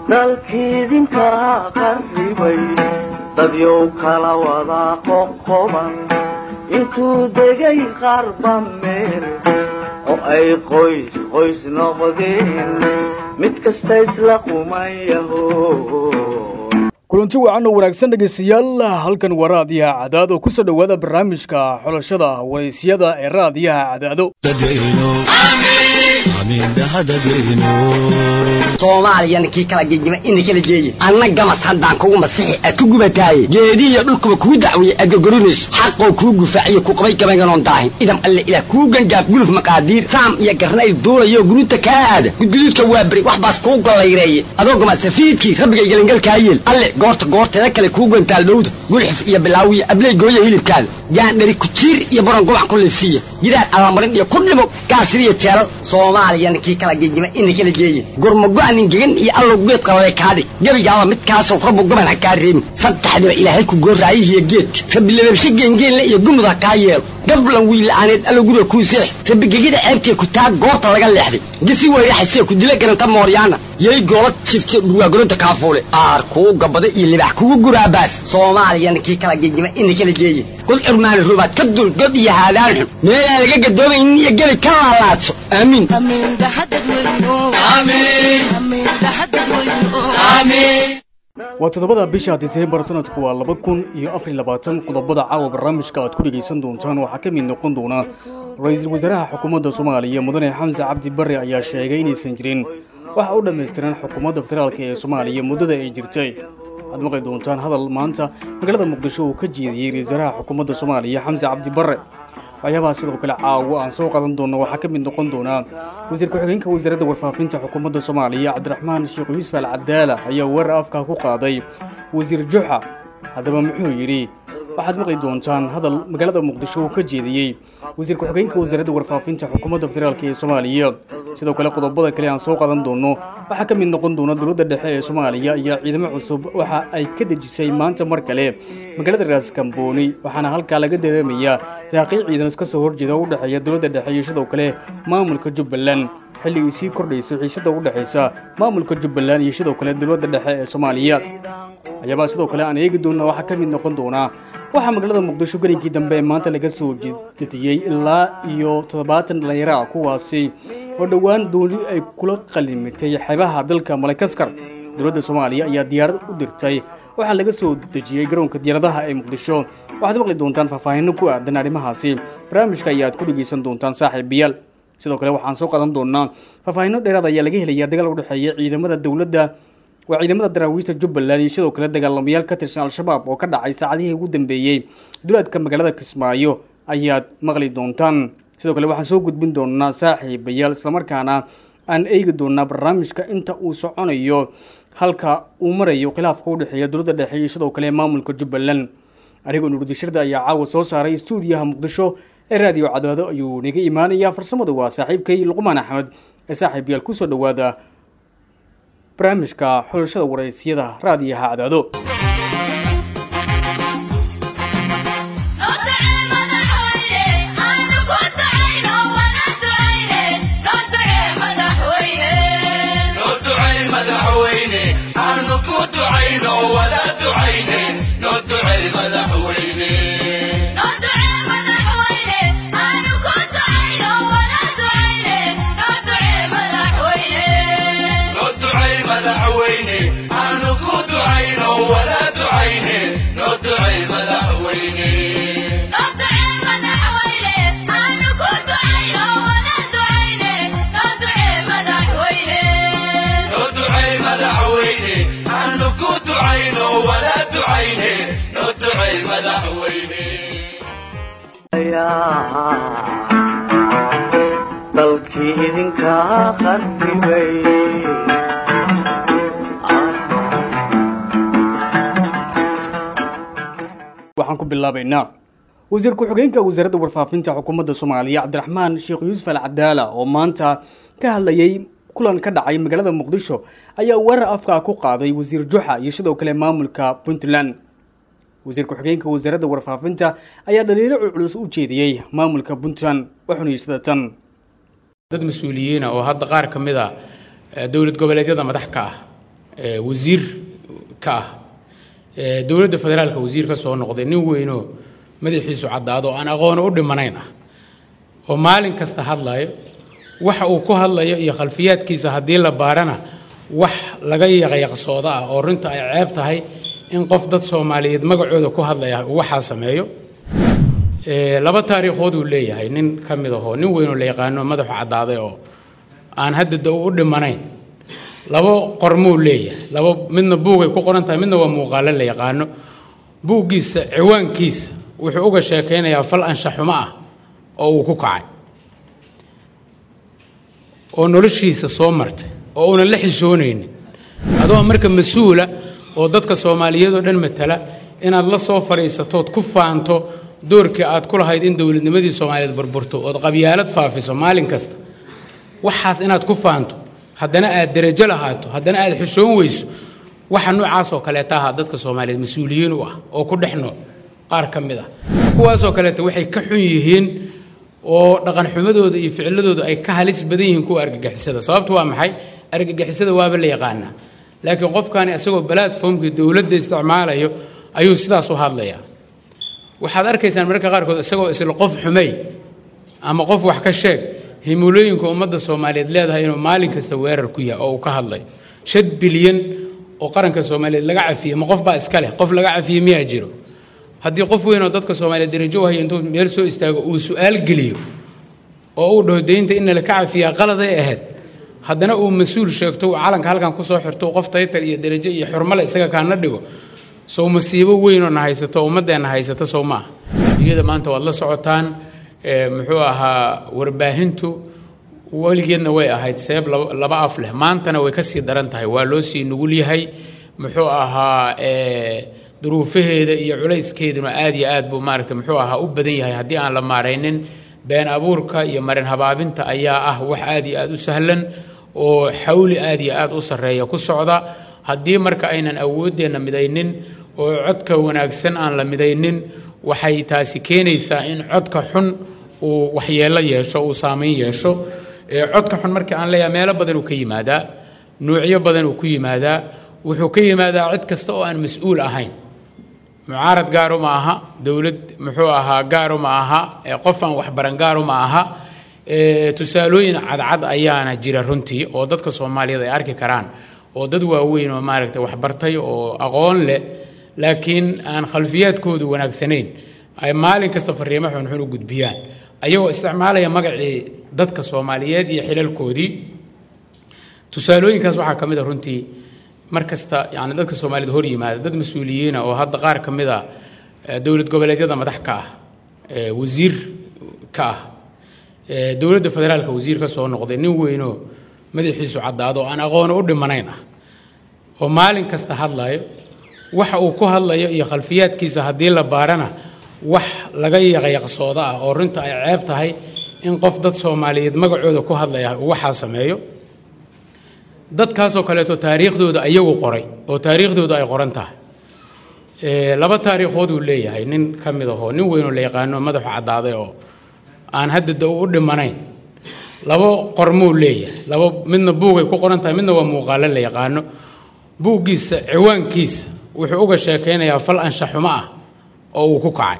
dalkiidinka qarribay dadyow kala wada qoqoban intuu degay qarba meel oo ay qoys qoys noqdeen mid kasta isla qumayaho kulanti wacan oo wanaagsan dhegaystayaal halkan waa raadiyaha cadaado ku soo dhowaada barnaamijka xulashada waraysyada ee raadiyaha cadaado soomaaliyana kii kala gegima ina kala geeye anna gamas haddaan kugu masixi aad ku gubataaye geedihiyo dhulkuba kuu dacwiye aad gorgorinayso xaqoo kuu gufaaciyo ku qabay gabaynganoon daahin idam alle ilaah kuu gangaaf guluf maqaadiir saam iyo garnayl duulayo guruuta kaa aada gudguduudka waa beri wax baas kuu gollayreeye adoo gamasafiidkii rabbigay gelingalkaa yeel alle goorta goorteeda kale kuu gantaal dhowda gulxif iyo bilaawiya abley gooya hilibkaada gaandhari kujiir iyo baron gubac ku liifsiiya gidaar allamarin iyo ku dhimo gaasiriyo jeelal soomaaliyana kii kala gegima ina kala geeye gurmago-nin gegan iyo allow geed qalale kaadhig gebigaaba midkaasoo rabbu gaban ha kaa reebin saddexdiba ilaahay ku gooraayihiyo geedka rabbi lababshe geengeenle iyo gumud ha kaa yeelo gablan wiila'aaneed allow guriga kuu seex rabbi gegida ceebtee ku taa goorta laga leexday gisi weyraxasee ku dila garanta mooryaana yay goola jifte dhurwaagoronta kaafuule aar kuu gabada iyo libax kugu guraabaas soomaaliyana kii kala gegima ina kala geeye god curmaani rubaad ka dul god iyo haadaan xun meelaan laga gadoomaynin iyo gebi ka laalaadso aamiin waa toddobada bisha diseembar sanadku waa laba kun iyo afariy labaatan qodobada caawa barnaamijka aad ku dhegaysan doontaan waxaa ka mid noqon doona ra-iisul wasaaraha xukuumadda soomaaliya mudane xamse cabdi barre ayaa sheegay inaysan jirin waxa u dhammaystiran xukuumadda federaalk ee soomaaliya muddada ay jirtay waxaad maqli doontaan hadal maanta magaalada muqdisho uu ka jeediyey ra-isul wasaaraha xukuumadda soomaaliya xamse cabdi barre waxyaabaha sidoo kale caawo aan soo qadan doonno waxaa ka mid noqon doonaa wasiir ku-xigeenka wasaaradda warfaafinta xukuumadda soomaaliya cabdiraxmaan sheekh yuusuf al cadaala ayaa weerar afka ku qaaday wasiir juxa haddaba muxuu yidhi waxaad maqli doontaan hadal magaalada muqdisho uu ka jeediyey wasiir ku-xigeenka wasaaradda warfaafinta xukuumadda federaalk ee soomaaliya sidoo kale qodobada kale aan soo qadan doonno waxaa ka mid noqon doona dowladda dhexe ee soomaaliya iyo ciidamo cusub waxa ay ka dejisay maanta mar kale magaalada raaskambooni waxaana halkaa laga dareemayaa raaqiy ciidan iska soo horjeeda u dhexeeya dowladda dhexe iyo sidoo kale maamulka jubbaland xilligii sii kordhayso xiisada u dhexaysa maamulka jubbaland iyo sidoo kale dowladda dhexe ee soomaaliya waxyaabaha sidoo kale aan eegi doonna waxaa ka mid noqon doonaa waxaa magaalada muqdisho gelinkii dambe ee maanta laga soo jediyey ilaa iyo toddobaatan dhallinyaro ah kuwaasi oo dhowaan dooni ay kula qalimitay xeebaha dalka malakaskar dowladda soomaaliya ayaa diyaarad u dirtay waxaa laga soo dejiyey garoonka diyaaradaha ee muqdisho waxaad maqli doontaan faahfaahinno ku aadan arrimahaasi barnaamijka ayaad ku dhegaysan doontaan saaxiibayaal sidoo kale waxaan soo qadan doonaa faahfaahinno dheeraad ayaa laga helayaa dagaal u dhexeeya ciidamada dowladda waa ciidamada daraawiista jubbaland iyo sidoo kale dagaalamayaal ka tirsan al-shabaab oo ka dhacay saacadihii ugu dambeeyey duleedka magaalada kismaayo ayaad maqli doontaan sidoo kale waxaan soo gudbin doonaa saaxiibayaal islamarkaana aan eegi doonaa barnaamijka inta uu soconayo halka uu marayo khilaafka u dhexeeya dowladda dhexe iyo sidoo kale maamulka jubbaland anigoo nurdishirda ayaa caawa soo saaray stuudiyaha muqdisho ee raadiyo cadaado ayuu naga imaanayaa farsamadu waa saaxiibkay luqmaan axmed ee saaxiibayaal kusoo dhowaada barnaamijka xulashada waraysyada raadiyaha cadaado dalkii idinka qarribay waxaan ku bilaabaynaa wasiir ku-xigeenka wasaaradda warfaafinta xukuumadda soomaaliya cabdiraxmaan sheekh yuusuf al cadaala oo maanta ka hadlayay kulan ka dhacay magaalada muqdisho ayaa weerar afkaa ku qaaday wasiir juxa iyo sidoo kale maamulka puntland wasiir ku-xigeenka wasaaradda warfaafinta ayaa dhaliilo culculus u jeediyey maamulka puntland wuxuuna yidhi sida tan dad mas-uuliyiina oo hadda qaar ka mid a dowlad goboleedyada madax ka ah wasiir ka ah dowladda federaalka wasiir ka soo noqday nin weynoo madaxiisu caddaado oo aan aqoono u dhimanayn ah oo maalin kasta hadlayo waxa uu ku hadlayo iyo khalfiyaadkiisa haddii la baarana wax laga yaqyaqsooda ah oo runta ay ceeb tahay in qof dad soomaaliyeed magacooda ku hadlaya uu waxaa sameeyo laba taariikhood uu leeyahay nin ka mid ahoo nin weynoo la yaqaano madaxu caddaaday oo aan hadda u dhimanayn labo qormuu leeyahay laba midna buugay ku qoran tahay midna waa muuqaalo la yaqaano buuggiisa ciwaankiisa wuxuu uga sheekaynayaa fal anshaxumo ah oo uu ku kacay oo noloshiisa soo martay oo uunan la xishoonaynin adoo marka mas-uula oo dadka soomaaliyeed oo dhan matala inaad la soo fadhiisatood ku faanto doorkii aad ku lahayd in dowladnimadii soomaaliyeed burburto ood qabyaalad faafiso maalin kasta waxaas inaad ku faanto haddana aad derajo lahaato haddana aad xishoon weyso waxa noocaasoo kaleeta ahaa dadka soomaaliyeed mas-uuliyiin u ah oo ku dhex nool qaar ka mid ah kuwaasoo kaleeta waxay ka xun yihiin oo dhaqanxumadooda iyo ficiladooda ay ka halis badan yihiin kuwa argagixisada sababtu waa maxay argagixisada waaba la yaqaanaa laakiin qofkani isagoo balatformkii dowladda isticmaalayo ayuu sidaas u hadlayaa waxaad arkaysaan mararka qaarkood isagoo isla qof xumay ama qof wax ka sheeg himulooyinka ummadda soomaaliyeed leedahay inuu maalin kasta weerar ku yahay oo uu ka hadlayo shan bilyan oo qaranka soomaaliyeed laga cafiyey ma qof baa iska leh qof laga cafiyey miyaa jiro haddii qof weyn oo dadka soomaaliyeed darajo u haya intuu meel soo istaago uu su-aal geliyo oo uu dhaho deynta in laka cafiyaa qaladay ahayd haddana uu mas-uul sheegto uu calanka halkan kusoo xirto qof taytar iyo darajo iyo xurmale isaga kaana dhigo sow masiibo weynoo na haysato ummaddeenna haysata sow maaha iyada maanta waad la socotaan muxuu ahaa warbaahintu weligeedna way ahayd seeb laba af leh maantana way kasii daran tahay waa loo sii nugul yahay muxuu ahaa duruufaheeda iyo culayskeeduna aad iyo aad buu maaragta muxuu ahaa u badan yahay haddii aan la maaraynin been abuurka iyo marin habaabinta ayaa ah wax aad iyo aad u sahlan oo xawli aad iyo aad u sarreeya ku socda haddii marka aynan awooddeenna midaynin oo codka wanaagsan aan la midaynin waxay taasi keenaysaa in codka xun uu waxyeello yeesho uu saamayn yeesho codka xun markii aan leeyahay meelo badan uu ka yimaadaa nuucyo badan uu ku yimaadaa wuxuu ka yimaadaa cid kasta oo aan mas-uul ahayn mucaarad gaaru ma aha dowlad muxuu ahaa gaaru ma aha qof aan waxbaran gaaru ma aha tusaalooyin cadcad ayaana jira runtii oo dadka soomaaliyeed ay arki karaan oo dad waaweyn oo maaragta waxbartay oo aqoon leh laakiin aan khalfiyaadkoodu wanaagsanayn ay maalin kasta fariimo xunxun u gudbiyaan ayagoo isticmaalaya magacii dadka soomaaliyeed iyo xilalkoodii tusaalooyinkaas waxaa ka mid a runtii mar kasta yani dadka soomaaliyed hor yimaada dad mas-uuliyiina oo hadda qaar ka mid a dowlad goboleedyada madax ka ah wasiir ka ah dowladda federaalka wasiir ka soo noqday nin weynoo madaxiisu caddaado oo aan aqoono u dhimanayn ah oo maalin kasta hadlayo waxa uu ku hadlayo iyo khalfiyaadkiisa haddii la baarana wax laga yaqyaqsooda ah oo runta ay ceeb tahay in qof dad soomaaliyeed magacooda ku hadlaya uu waxaa sameeyo dadkaasoo kaleeto taariikhdooda ayagu qoray oo taariikhdooda ay qoran tahay laba taariikhood uu leeyahay nin ka mid ahoo nin weynoo la yaqaano madaxu caddaaday oo aan hadda u dhimanayn labo qormuu leeyahay laba midna buugay ku qoran tahay midna waa muuqaalo la yaqaano buuggiisa ciwaankiisa wuxuu uga sheekaynayaa fal anshaxumo ah oo uu ku kacay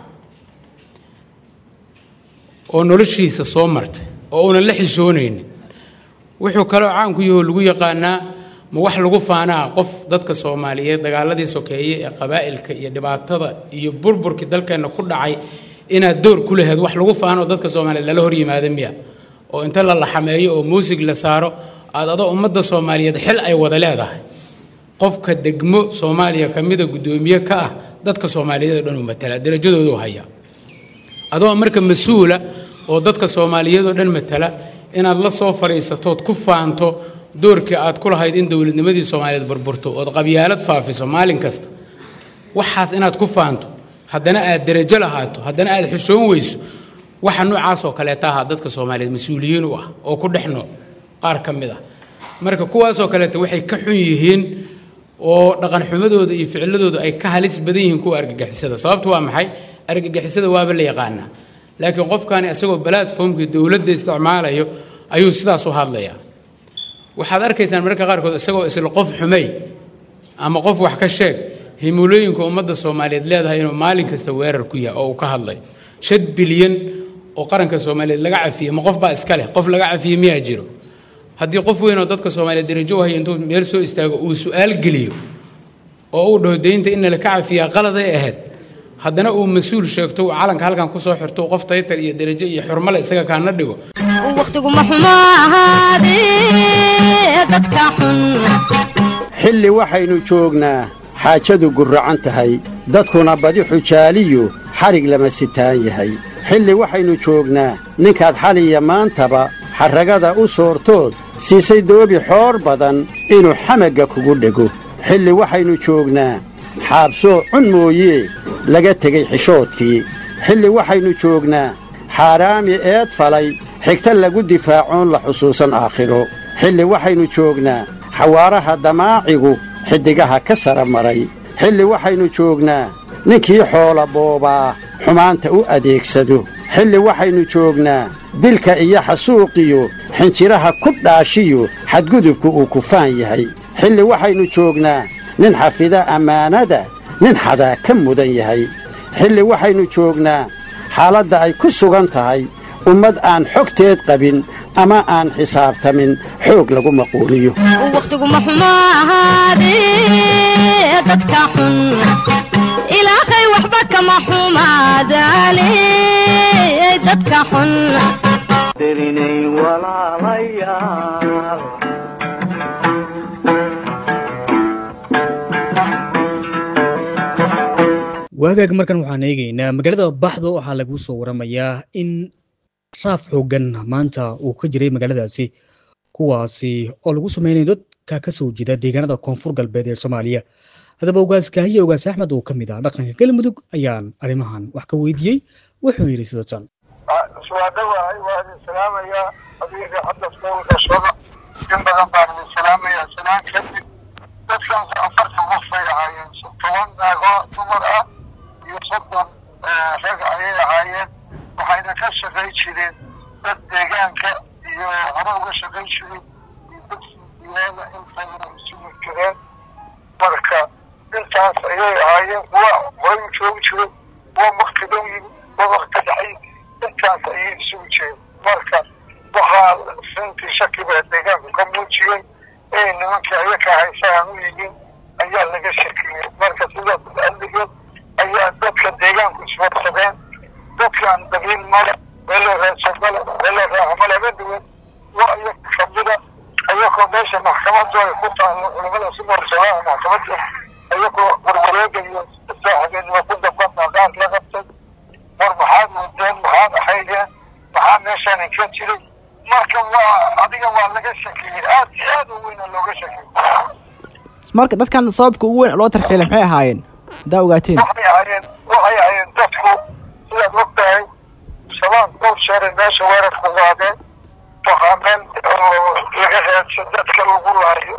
oo noloshiisa soo martay oo uunan la xishoonaynin wuxuu kaloo caanku yahoo lagu yaqaanaa ma wax lagu faanaa qof dadka soomaaliyeed dagaaladii sokeeye ee qabaa'ilka iyo dhibaatada iyo burburkii dalkeenna ku dhacay inaad door ku laheed wax lagu faanoo dadka soomaaliyeed lala hor yimaada miya oo inta la laxameeyo oo muusig la saaro aad adoo ummadda soomaaliyeed xil ay wada leedahay qofka degmo soomaaliya ka mida guddoomiye ka ah dadka soomaaliyeed oo dhan uu matala darajadoodu haya adoo marka mas-uula oo dadka soomaaliyeed oo dhan matala inaad la soo fadhiisatood ku faanto doorkii aad ku lahayd in dowladnimadii soomaaliyeed burburto ood qabyaalad faafiso maalin kasta waxaas inaad ku faanto haddana aad derajo lahaato haddana aad xishoon weyso waxa noocaasoo kaleeta ahaa dadka soomaaliyeed mas-uuliyiin u ah oo ku dhex nool qaar ka mid ah marka kuwaasoo kaleeta waxay ka xun yihiin oo dhaqanxumadooda iyo ficiladooda ay ka halis badan yihiin kuwa argagixisada sababtu waa maxay argagixisada waaba la yaqaanaa laakiin qofkani isagoo balatformkii dowladda isticmaalayo ayuu sidaas u hadlayaa waxaad arkaysaan mararka qaarkood isagoo isla qof xumay ama qof wax ka sheeg himulooyinka ummadda soomaaliyeed leedahay inuu maalin kasta weerar ku yahay oo uu ka hadlay shan bilyan oo qaranka soomaaliyeed laga cafiyey ma qof baa iska leh qof laga cafiyey miyaa jiro haddii qof weyn oo dadka soomaaliyeed darajo u haya intuu meel soo istaago uu su-aal geliyo oo uu dhaho deynta in nala ka cafiyaa qaladay ahayd haddana uu mas-uul sheegto uu calanka halkan kusoo xirto qof taytar iyo darajo iyo xurmale isaga kaana dhigo wakhtiguma xumo ahaadee dadka xun xilli waxaynu joognaa xaajadu gurracan tahay dadkuna badi xujaaliyu xadhig lama sitaan yahay xilli waxaynu joognaa ninkaad xaliya maantaba xarragada u soortood siisay doobi xoor badan inuu xamagga kugu dhego xilli waxaynu joognaa xaabsoo cun mooyee laga tegey xishoodkii xilli waxaynu joognaa xaaraami eed falay xigta lagu difaacoon la xusuusan aakhiro xilli waxaynu joognaa xawaaraha damaacigu xiddigaha ka sara maray xilli waxaynu joognaa ninkii xoola boobaa xumaanta u adeegsado xilli waxaynu joognaa dilka iyo xasuuqiyo xinjiraha ku dhaashiyo xadgudubku uu kufaan yahay xilli waxaynu joognaa nin xafida ammaanada nin xadaa ka mudan yahay xilli waxaynu joognaa xaaladda ay ku sugan tahay ummad aan xogteed qabin ama aan xisaabtamin xoog lagu maquuliyo wakhtiguma xumo ahaadee dadka xun ilaahay waxba kama xumaadaane dadka xun darinay walaalayaal waagaag markan waxaan eegaynaa magaalada baxdo waxaa lagu soo waramayaa in raaf xoogan maanta uu ka jiray magaaladaasi kuwaasi oo lagu sameynaya dadka ka soo jeeda deegaanada koonfur galbeed ee soomaaliya haddaba ogaas kaahiye ogaas axmed oo ka mid ah dhaqanka galmudug ayaan arrimahan wax ka weydiiyey wuxuu yidhi sida tan waa dhawahay waa idin salaamayaa adiga hadda foolka shada in badan baan idin salaamayaa sanaan kadib dadkan afartan qof bay ahaayeen toban naagoo dumar ah iyo soddon rag ayay ahaayeen waxayna ka shaqay jireen dad deegaanka iyo hore uga shaqay jiray iyo dad sindiyaada intayna isugu jireen marka intaas ayay ahaayeen kuwa horay u joogi jiray kuwa wakti dhow yimi kuwa wakti dhexay intaas ayay isugu jireen marka waxaa runtii shaki baa deegaanku ka muujiyey ee nimankii ayaka haysahan u yihiin ayaa laga shakiyey marka sidaas adligeed ayaa dadka deegaanku isfarsadeen dadkaan dabiil male meelo raadsan male meelo raaxa male ma duwan waa iyaga kamida ayagoo meesha maxkamadu ay ku taalo culamada sumarsaaa maxkamada ayagoo warwareegayo saaxibeednimo ku dambana qaar la qabtay war maxaad mudeen maxaad ahaydeen maxaa meeshaan inka jiray marka waa adiga waa laga shakiyey aad iyo aad u weyna looga shakiyey marka dadkan sababka ugu weyn loo tarxiilay maxay ahaayeen haddaa ogaateen waxay ahaayeen waxay ahaayeen dadku sidaad og tahay shabaab dhowr jeeray meesha weerarku qaadeen waxaa meel oo laga raadsan dadka lagu laayo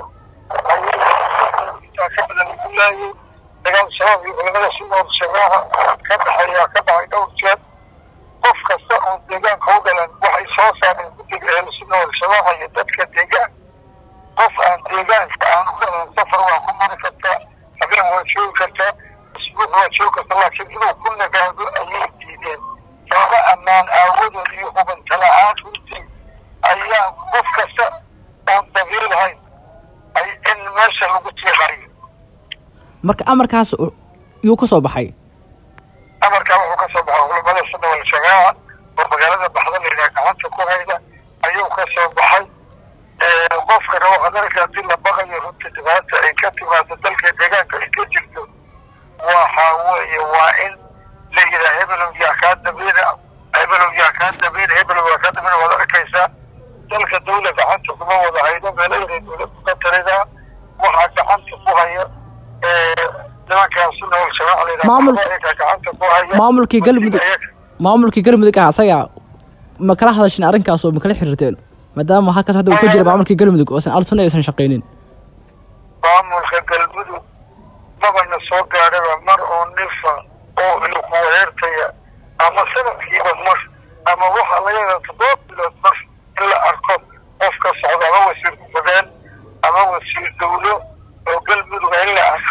ayintaa ka badan lagu laayay dagaal shabaab iyo culamada sunood shabaaha ka dhaxeeyaa ka dhacay dhowr jeer qof kasta oo deegaanka u dhalan waxay soo saareen guddiga ehlusunood shabaaha iyo dadka deegaan qof aan deegaanka aan u dhalan safar waa ku mari kartaa habeen waa joogi kartaa isbuuc waa joogi kartaa laakiin inuu ku nagaado ayay diideen sababa ammaan aawadood iyo hubanta la-aan runtii ayaa qof kasta oon dabiil lahayn ay in meesha lagu tiiqayo marka amarkaas u- yuu ka soo baxay amarkaa wuxuu ka soo baxay culamada sunna wal jamaaca oo magaalada baxda layidhaha gacanta ku hayda ayuu ka soo baxay qofkana waxaad arka haddii la baqayo runtii dhibaata ay ka timaado dalka deegaanka ay ka jirto waxa weeye waa in la yidhaha hebelow yaa kaa dabeena hebelow yaa kaa dabeena hebelow yaa kaa dabeena waad arkaysaa dalka dawla gacanta kuma wada haydo meelo yaray dawladdu ka talidaa waxaa gacanta ku haya nimankaa sunna wal jamaaca layidhaha Maamul- waxba ayagaa gacanta ku haya maamulkii galmudug Ayaga- maamulkii galmudug ah asaga ma kala hadasheen arrinkaas oo ma kala xiriirteen maadaama halkaas hadda uu ka jira maamulkii galmudug oosan alsunna aysan shaqaynin maamulka galmudug mabana soo gaadhaba mar oo nifa oo ilku weertaya ama sanadkiiba mar ama waxaa laga yadaa toddoba bilood mar in la arko qof ka socda ama wasiir ku-xigeen ama wasiir dawlo oo galmudug in la arko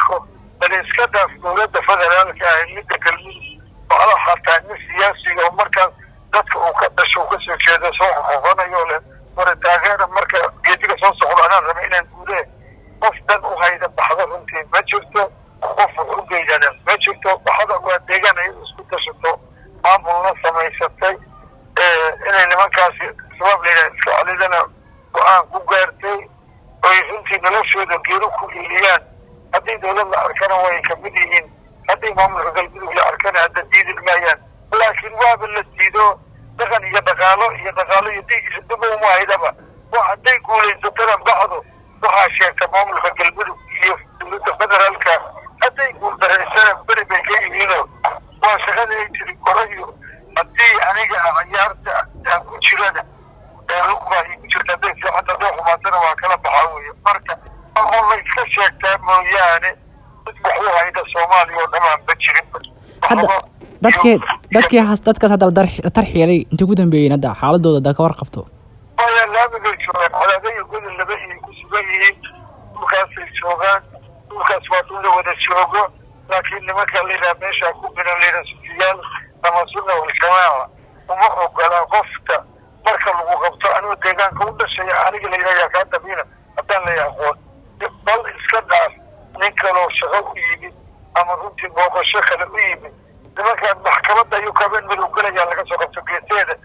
ahayn midda galmudug macla xataa nin siyaasiga oo markaas dadka uu ka dhasho uu kasoo jeedo soo xoqoqanayo leh wara taageera marka geediga soo socdo anaan raba inaan guudee qof dan u hayda baxda runtii ma jirto qof wax u geydana ma jirto baxda waa deegaan ay isku tashato maamulna samaysatay inay nimankaasi sabab layidhaha iska celidana go-aan ku gaartay oy runtii noloshooda geedo ku iliyaan haddii dowlad la arkana way kamid yihiin haddii maamulka galmudug la arkana hadda diidi maayaan laakiin waaba la diido dhaqan iyo dhaqaalo iyo dhaqaalo iyo diigiisa daba uma haydaba wa hadday guulaysatana bacdo waxaa sheegta maamulka galmudug iyo dowladda federaalka hadday guuldareysana beri bay ka yihiinoo waa shaqada ay tiri korayo haddii aniga cayaarta aan ku jirana lugbaa igu jirta hadday fiicanta hadday xumaatana waa kala baxaa weeye marka oo la iska sheegtaa mooyaane mid wax u hayda soomaaliya oo dhamaan ba jirinba hadda dadkii dadkii has- dadkaas hadda la dar- la tarxiilay intay ku dambeeyeen hadda xaaladooda hadda ka warqabto maya laamigay joogaan colaadaya godol laba iyay ku sugan yihiin dhulkaasay joogaan dhulkaas waa dhul la wada joogo laakiin nimanka layidhaha meeshaa ku binan layidhaha sufiyaal ama sunna waljamaaca uma ogola qofka marka lagu qabto anuu deegaanka u dhashaya aniga layidhaha yaa kaa dabiina haddaan lay aqoon bal iska dhaaf nin kaloo shaqo u yimid ama runtii booqasho kale u yimid nimankaan maxkamadda ayuu kabeen madow gelayaa laga soo qabto geeseeda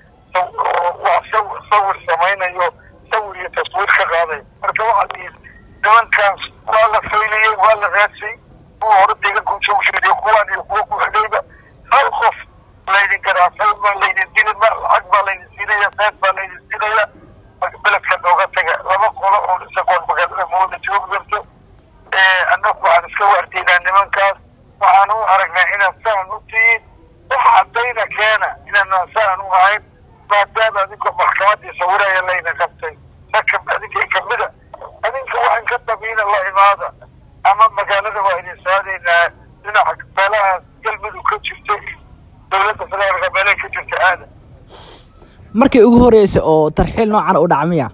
wax saw- sawir samaynayo sawir iyo taswiir ka qaaday marka waxaa lihi nimankaas waa la fayliyey waa la raadsay kuwa hore deegaanka u joogsheediyo kuwaan iyo kuwa ku xidhayba hal qof laydin garaafay ma laydin dili ma lacag baa laydin siinaya seed baa laydin siinaya beledka nooga taga laba qolo oo isagoon magaalada mooda joog jirto annagu waxaan iska waardiynaa nimankaas waxaan u aragnaa inaad saan u tihiin wax caddayna keena inaanaan saan u ahayn maadaama adinka maxkamaddii sawiraya layna qabtay raka adinka kamida adinka waxaan ka dabiina la imaada ama magaalada waa idin saadaynaa dhinaca meelahaas galmudug ka jirta iyo dowladda federaalka meelaha ka jirta aada markii ugu horeysay oo tarxiil noocan u dhaca miya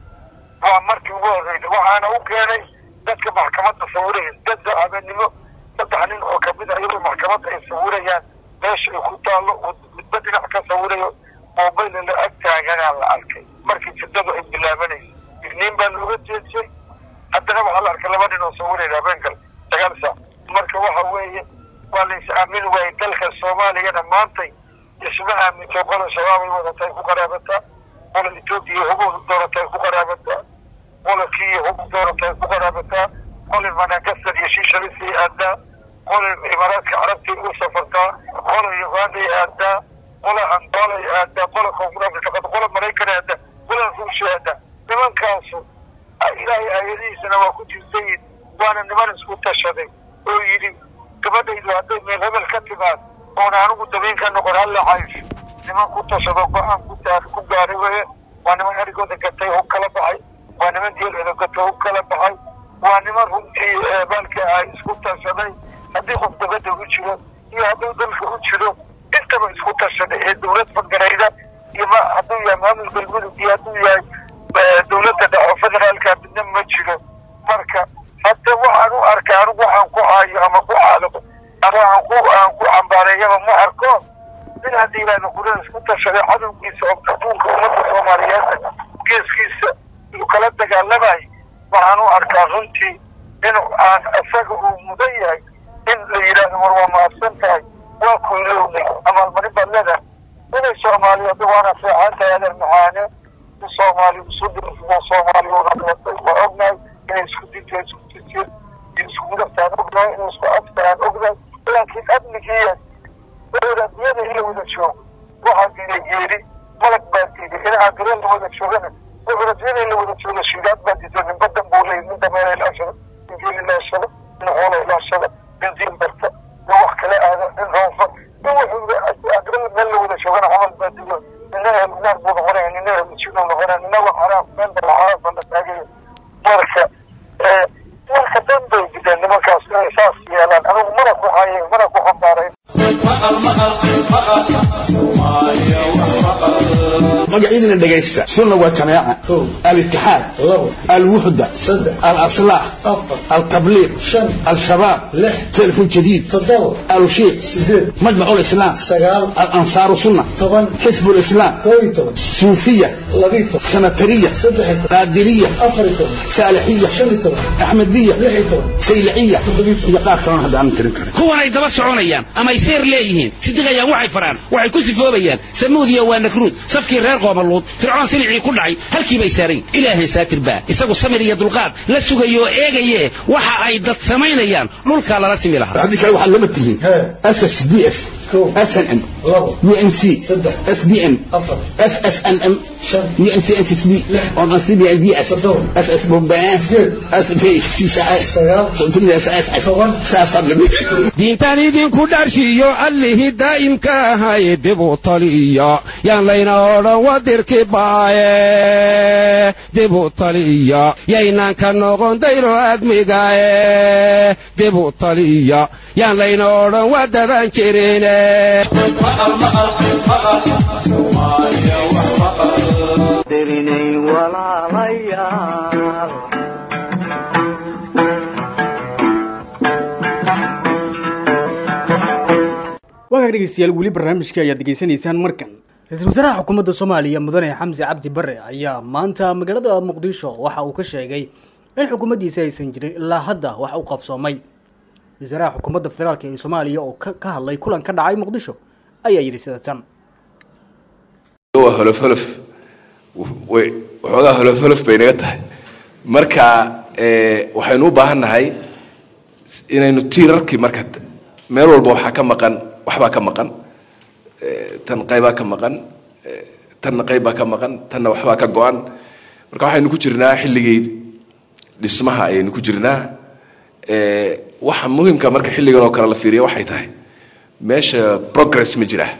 waa markii ugu horreysa waxaana u keenay dadka maxkamadda sawiraya dadda habeenimo saddex nin oo kamid a iyadoo maxkamadda ay sawirayaan meesha ay ku taallo oo midba dhinac ka sawirayo mobayl la ag taaganaa la arkay markii jirdadu ay bilaabanaysa isniin baa looga jeedsay haddana waxaa la arkay laba nin oo sawiraya habeenkal sagaal saac marka waxa weeye waa la is aamin waayey dalka soomaaliyana maantay isma aaminto qola shabaabay wadatay ku qaraabataa qola etoobiya huboodu dooratay ku qaraabataa qola kiya hub dooratay ku qaraabataa qola madagascar iyo shiishalisay aadaa qola imaaraadka carabtay u safartaa qola uganday aadaa qola angolay aadaa qola koonfur afrika qola maraykan aadaa qola ruushya aadaa nimankaasu ilaahay aayadihiisana waa ku jirtayin waana niman isku tashaday oo yidhi gabadhaydu hadday meel hebel ka timaad oona anigu dabiin ka noqon halla caysh niman ku tashado go-aan ku taar ku gaaray weye waa niman erigooda gatay hub kala baxay waa niman dielcooda gatay hub kala baxay waa niman runtii baalka ah isku tashaday haddii qof dabadda u jiro iyo hadduu dalka u jiro intaba isku tashaday ee dowlad fagarayda iyo ma hadduu yahay maamul galmudug iyo hadduu yahay dowladda dhaco federaalka midna ma jiro marka hadda waxaan u arkaa anigu waxaan ku haayo ama ku caadabo ama aan ku aan ku cambaareeyaba ma arko nin haddii yidhahda qurada isku tashaday cadowgiisa oo adduunka ummadda soomaaliyeed geeskiisa uu kala dagaalamayo waxaan u arkaa runtii in aan isaga uu mudan yahay in la yidhaahdo war waa mahadsan tahay waa kuylowday abaalmarin baad leedahay inay soomaaliyeed waana fiican tahay adeer macaane in soomaali isu dirmo soomaali unalatay waa ognahay inay isku dinta isku disir iyo isku mudaftaan ognahay inay isku aftaan ognahay laakiin amnigiiya wadaadiyada in la wada joogo waxaa diiday geeri malag baa diiday in aagare la wada joogana wadaadiyada in la wada joogo shidaad baa diiday nin badan buu leeyay nin dameera ilaashada nin geel ilaashada nin xoola ilaashada nin diin barta nin wax kala aada nin roonfa nin wuxuu aagare meel la wada joogana camal baa diiday nina naar buu noqonaya nina helmujinuu noqonaya nina wax xaraam meel bala xaraam baa la taagaya marka marka dan bay diideen nimankaas inay saas yeelaan anigu mana ku haye mana ku xambaarayn maqal maqal maqal Soomaaliya wax maqal magacyadina dhegaysta sunna waa jamaaca alitixaad alwuxda alaslaax altabliiq al-shabaab telefon jadiid alushiiq majmacu lislaam alansaaru sunna xisbu lislaam suufiya sanatariya qaadiriya saalixiya axmediya sayliciya iyo qaar kalena hadda aanan tirin karin kuwanay daba soconayaan amay seer leeyihiin sidiqayaan waxay faraan waxay ku sifoobayaan samuudiya waa nakruud safkii reer qoomaluud fircoon silicii ku dhacay halkii bay saarayn ilaahay saatir baa isagu samir iyo dulqaad la sugayo oo eegaye waxa ay dad samaynayaan dhulkaa lala simi lahaa haddii kale waxaad lama tihiin ssd f snm unc sbn ssnm diintan idinku dharshiyo allihii daa'imka ahay dibu taliya yaan layna odhan wadirki baaye dibu taliya yaynaan ka noqon dayro admigaye dibu taliya yaan layna odhan wadadan jirine dirinay walaalayaal waagaag dhegeystayaal weli barnaamijka ayaad degeysanaysaan markan ra-iisul wasaaraha xukuumadda soomaaliya mudane xamse cabdi bare ayaa maanta magaalada muqdisho waxa uu ka sheegay in xukuumaddiisa aysan jirin ilaa hadda wax u qabsoomay wasaaraha xukuumadda federaalk ee soomaaliya oo ka ka hadlay kulan ka dhacay muqdisho ayaa yidhi sida tan waa holofholof way waxoogaa holofholof bay naga tahay marka waxaynu u baahan nahay inaynu tiirarkii marka meel walba waxaa ka maqan waxbaa ka maqan tan qaybaa ka maqan tanna qaybbaa ka maqan tanna waxbaa ka go-an marka waxaynu ku jirnaa xilligii dhismaha ayaynu ku jirnaa waxa muhimka marka xilligan oo kale la fiiriya waxay tahay meesha progress ma jira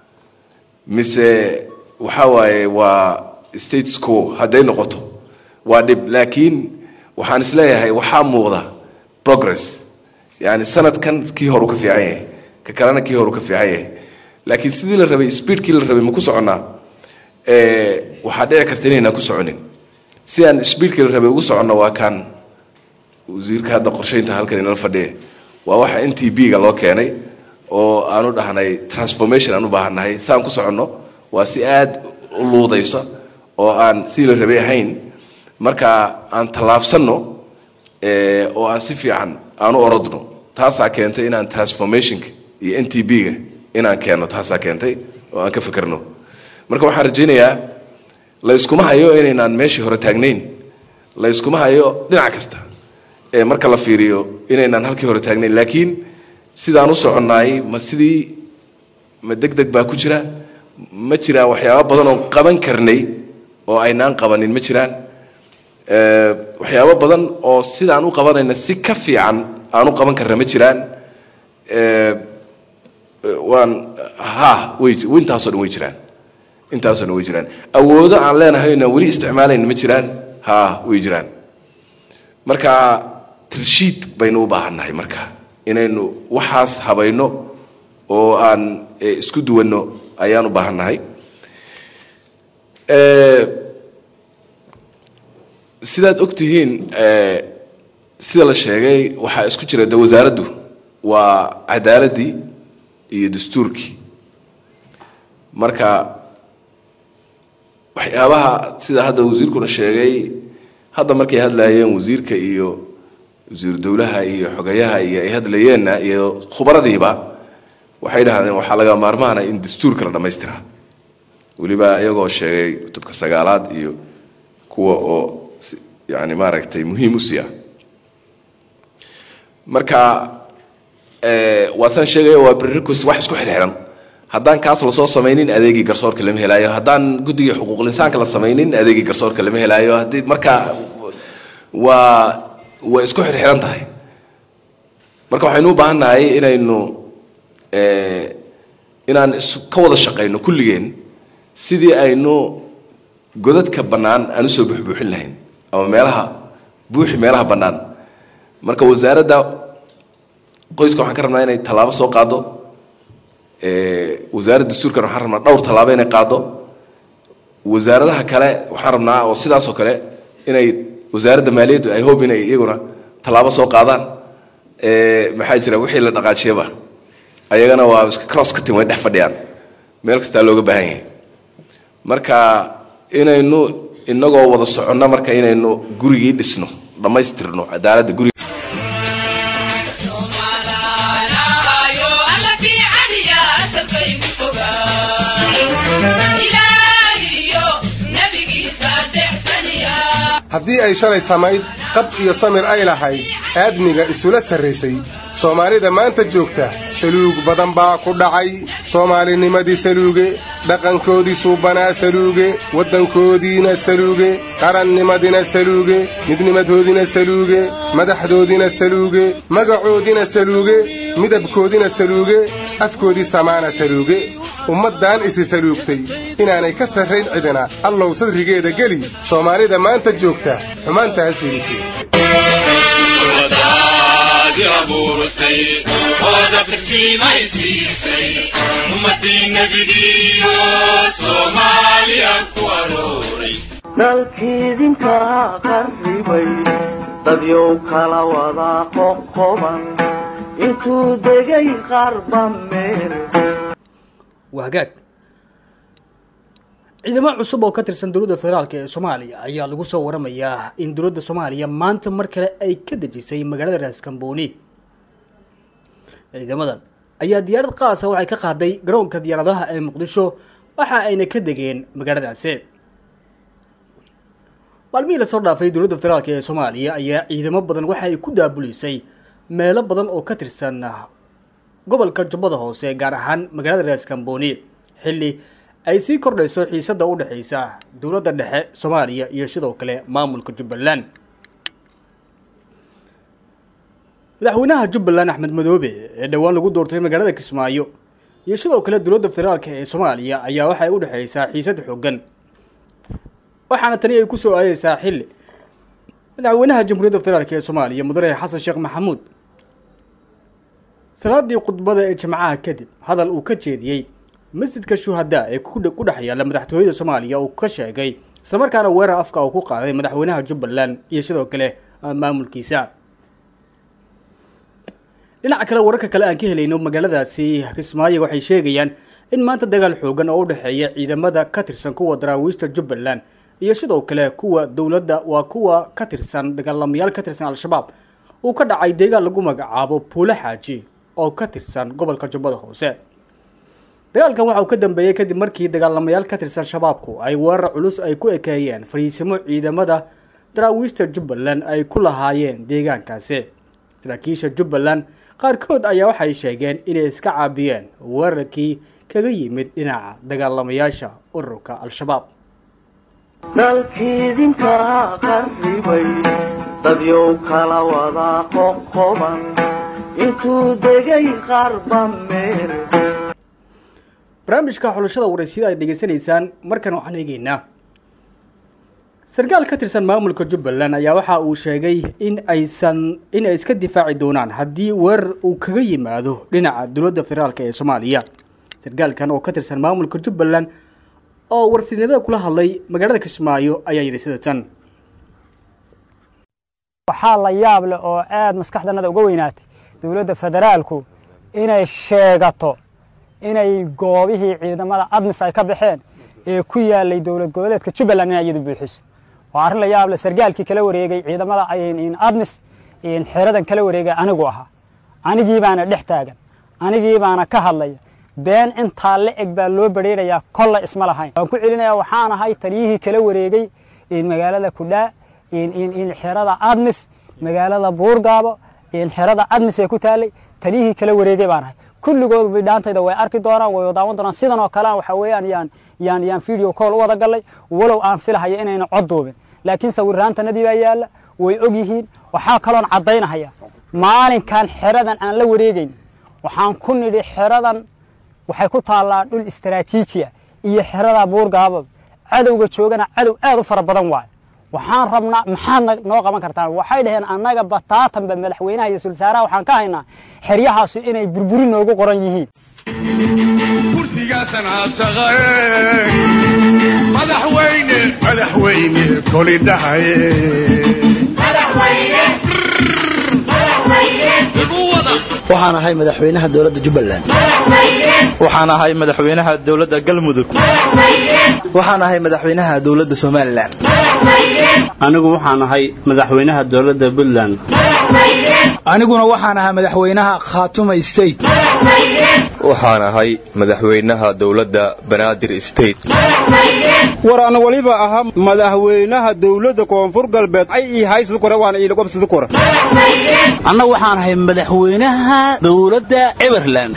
mise waxa waaye waa states quo hadday noqoto waa dhib laakiin waxaan isleeyahay waxaa muuqda progress yani sanadkan kii horu ka fiican yahay ka kalena kii horu ka fiican yahay laakiin sidii la rabay speedkii la rabay ma ku soconnaa waxaa dhici karta inaynaan ku soconin si aan speedkii la rabay ugu soconno waa kaan wasiirka hadda qorsheynta halkan inala fadhiya waa waxa n t b-ga loo keenay oo aan u dhahnay transformation aan u baahannahay si aan ku soconno waa si aad u luudaysa oo aan sidii la rabay ahayn marka aan tallaabsanno oo aan si fiican aan u orodno taasaa keentay inaan transformationka iyo n t b-ga inaan keenno taasaa keentay oo aan ka fekerno marka waxaan rajaynayaa la yskuma hayo inaynaan meeshii hore taagnayn la yskuma hayo dhinac kasta ee marka la fiiriyo inaynaan halkii hore taagnayn laakiin sidaan u soconnaay ma sidii ma deg deg baa ku jira ma jiraan waxyaaba badan oo qaban karnay oo aynaan qabanin ma jiraan waxyaabo badan oo sidaan u qabanayna si ka fiican aan u qaban karna ma jiraan waan ha way intaasoo dhan way jiraan intaasoo dhan way jiraan awoodo aan leenahayna weli isticmaalayna ma jiraan ha way jiraan marka tirshiid baynu u baahannahay marka inaynu waxaas habayno oo aan isku duwanno ayaan u baahannahay sidaad og tihiin sida la sheegay waxaa isku jira de wasaaraddu waa cadaaladdii iyo dastuurkii marka waxyaabaha sida hadda wasiirkuna sheegay hadda markay hadlayeen wasiirka iyo wasiiru dowlaha iyo xogayaha iyo ay hadlayeenna iyo khubaradiiba waxay dhahdeen waxaa laga maarmaana in dastuurka la dhammaystiraa weliba iyagoo sheegay kutubka sagaalaad iyo kuwa oo yani maaragtay muhiim u siya marka waasaan sheegaya waa prerequis wax isku xirxiran haddaan kaas lasoo samaynin adeegii garsoorka lama helaayo haddaan guddigii xuquuqlinsaanka la samaynin adeegii garsoorka lama helaayo haddii marka waa way isku xirxiran tahay marka waxaynu u baahan nahay inaynu inaan ka wada shaqayno kulligeen sidii aynu godadka bannaan aan usoo buuxbuuxin lahayn ama meelaha buuxi meelaha bannaan marka wasaaradda qoyska waxaan ka rabnaa inay tallaabo soo qaado wasaaradda dastuurkan waxaan rabnaa dhowr tallaabo inay qaado wasaaradaha kale waxaan rabnaa oo sidaasoo kale inay wasaaradda maaliyaddu ay hob inay iyaguna tallaabo soo qaadaan maxaa jira wixii la dhaqaajiyaba ayagana waa iska cross cutting way dhex fadhiyaan meel kastaa looga baahan yahay marka inaynu inagoo wada soconno marka inaynu gurigii dhisno dhammaystirno cadaaladda guriga haddii ay shalay samayd qab iyo samir ay lahayd aadmiga isula sarraysay soomaalida maanta joogta saluug badan baa ku dhacay soomaalinimadii saluuge dhaqankoodii suubanaa saluuge waddankoodiina saluuge qarannimadina saluuge midnimadoodina saluuge madaxdoodina saluuge magacoodina saluuge midabkoodina saluuge afkoodii samaana saluuge ummaddan isi saluugtay inaanay ka sarrayn cidina allow sadrigeeda geli soomaalida maanta joogta xumaanta ha fiidisi dalkiidinka qarribay dadyow kala wada qoqoban intuu degay qarba meel waa hagaag ciidamo cusub oo ka tirsan dowladda federaalk ee soomaaliya ayaa lagu soo waramayaa in dowladda soomaaliya maanta mar kale ay ka dejisay magaalada raaskambooni ciidamadan ayaa diyaarad qaasa waxay ka qaaday garoonka diyaaradaha ee muqdisho waxa ayna ka degeen magaaladaasi maalmihii lasoo dhaafay dowladda federaalk ee soomaaliya ayaa ciidamo badan waxa ay ku daabulisay meelo badan oo ka tirsan gobolka jubbada hoose gaar ahaan magaalada raaskambooni xilli ay sii kordhayso xiisadda u dhexaysa dowladda dhexe soomaaliya iyo sidoo kale maamulka jubbaland madaxweynaha jubbaland axmed madoobe ee dhowaan lagu doortay magaalada kismaayo iyo sidoo kale dowladda federaalk ee soomaaliya ayaa waxay u dhexaysaa xiisad xoogan waxaana tani ay kusoo aadeysaa xilli madaxweynaha jamhuuriyadda federaalk ee soomaaliya mudane xasan sheekh maxamuud salaadii khudbada ee jimcaha kadib hadal uu ka jeediyey masjidka shuhadaa ee ku dhex yaalla madaxtooyada soomaaliya uu ka sheegay islamarkaana weerar afka uu ku qaaday madaxweynaha jubbaland iyo sidoo kale maamulkiisa dhinaca kale wararka kale aan ka helayno magaaladaasi kismaayo waxay sheegayaan in maanta dagaal xoogan oo u dhexeeya ciidamada ka tirsan kuwa daraawiishta jubbaland iyo sidoo kale kuwa dowladda waa kuwa ka tirsan dagaalamayaal ka tirsan al-shabaab uu ka dhacay deegaan lagu magacaabo puulo xaaji oo ka tirsan gobolka jubbada hoose dagaalkan waxa uu ka dambeeyey kadib markii dagaalamayaal ka tirsan shabaabku ay weerar culus ay ku ekeeyeen fariisimo ciidamada daraawiishta jubbaland ay ku lahaayeen deegaankaasi saraakiisha jubbaland qaarkood ayaa waxay sheegeen inay iska caabiyeen weerarkii kaga yimid dhinaca dagaalamayaasha ururka al-shabaab dalkiidinka qarribay dadyow kala wada qoqoban intuu degay qarba meel barnaamijka xulashada waraysyada aad degeysanaysaan markan waxaan eegeynaa sarkaal ka tirsan maamulka jubbaland ayaa waxa uu sheegay in aysan in ay iska difaaci doonaan haddii weerar uu kaga yimaado dhinaca dowladda federaalk ee soomaaliya sarkaalkan oo ka tirsan maamulka jubbaland oo warfidnimada kula hadlay magaalada kismaayo ayaa yidhi sida tan waxaa la yaab leh oo aad maskaxdanada uga weynaatay dowladda federaalku inay sheegato inay goobihii ciidamada admis ay ka baxeen ee ku yaalay dowlad goboleedka jubbaland inay iyadu buuxiso waa arrin la yaab leh sargaalkii kala wareegay ciidamada admis xeradan kala wareegay anigu ahaa anigii baana dhex taagan anigii baana ka hadlaya been intaa la eg baa loo badheerayaa kolla isma lahayn waan ku celinayaa waxaan ahay taliyihii kala wareegay magaalada kudhaa xerada admis magaalada buurgaabo xerada admis ee ku taalay taliyihii kala wareegay baan ahay kulligood bidhaantayda way arki doonaan way daawan doonaan sidan oo kale waxa weeyaan yaan yaan yaan video call u wada gallay walow aan filahayo inayna cod duubin laakiin sawiraantanadii baa yaalla way og yihiin waxaa kaloon caddaynahaya maalinkan xeradan aan la wareegayn waxaan ku nidhi xeradan waxay ku taallaa dhul istaraatiijiya iyo xerada buurgaabo cadowga joogana cadow aad u fara badan waayo waxaan rabnaa maxaad noo qaban kartaan waxay dhaheen annaga bataatanba madaxweynaha iyo sulsaaraha waxaan ka haynaa xeryahaasu inay burburi noogu qoran yihiin kursigaasan aashaqae madaxweyne madaxweyne koli dhahaye waxaan ahay madaxweynaha dowladda jubbaland waxaan ahay madaxweynaha dowladda galmudug waxaan ahay madaxweynaha dowladda somalilan anigu waxaan ahay madaxweynaha dowladda puntland aniguna waxaan ahaa madaxweynaha khaatuma state waxaan ahay madaxweynaha dowladda banaadir state war ana waliba ahaa madaxweynaha dowladda koonfur galbeed ay ii haysad kore waana iilagobsada kore anna waxaan ahay madaxweynaha dowladda everland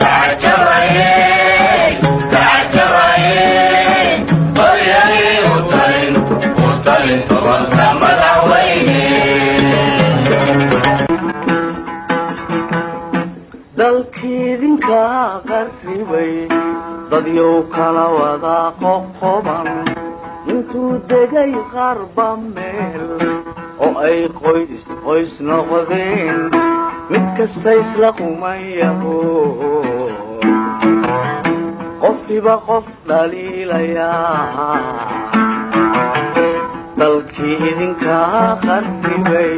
dalkiidinka qarribay dadyow kala wada qoqoban intuu degay qarba meel oo ay qoys qoys noqdeen mid kasta isla qumayaho qofkiba qof dhaliilayaa dalkii idinka qarribay